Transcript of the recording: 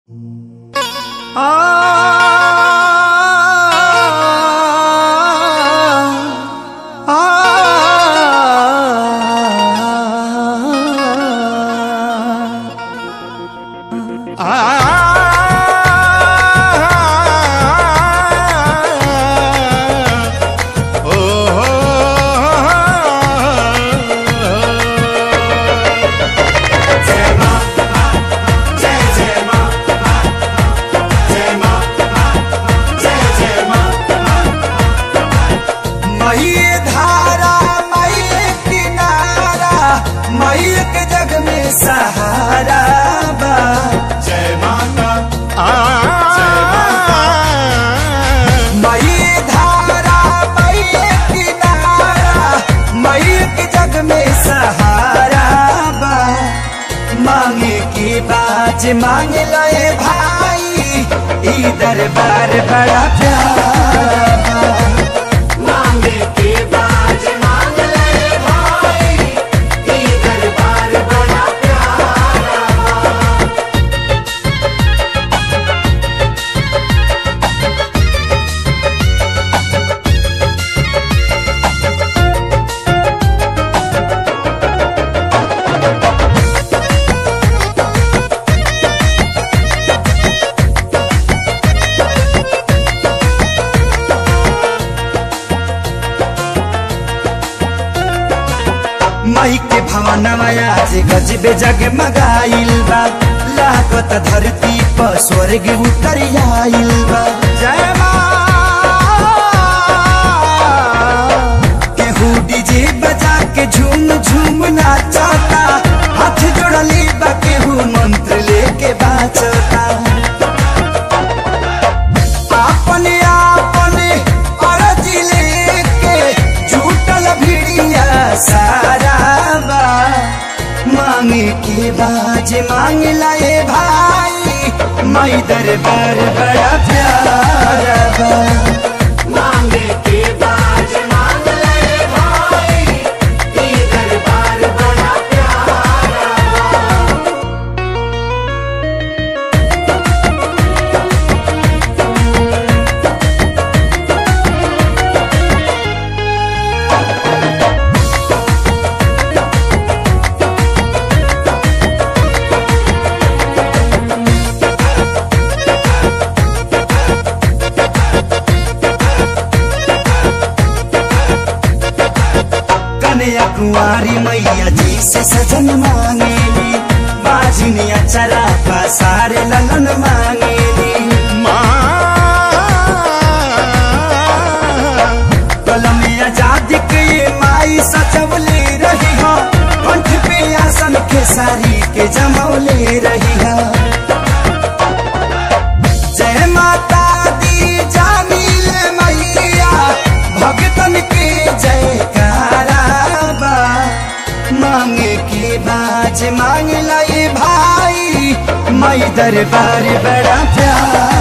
मई धारा मई किनारा मई के जग में सहारा बा जय माता मई धारा मई किनारा मई के जग में सहारा बा मांगे की बाज मांग लए भाई ई दरबार बड़ा प्यारा बा मांगे के बाज मांग ले भाई ये दरबार बड़ा प्यारा मई के भवनवा आज गजबे जगमगाइल बा लागत धरती पर स्वर्ग उतर आइल बा जय मां केहू डीजे बजा के झूम झूम नाचता हाथ जोड़ली बा केहू मंत्र लेके बाचता अपने अपने अरजी लेके झूठल भिड़िया सारा बा मांगे के बाज मांग लाए भाई मई दरबार बड़ा प्यारा बा मांगे के बाज मांग ले भाई ये दरबार बड़ा प्यारा कन्या कुंवारी मैया जी से सजन मांगेली बाजनिया चरा सारे ललन मांगेली कलम आजादी के ये माई सजवले रही हो कंठ पे आसन के सारी के जमौले रही हो जय माता दी जामिल मैया भगतन के जयकारा बा मांगे के बाज मांग लाई भाई मई दरबार बड़ा प्यारा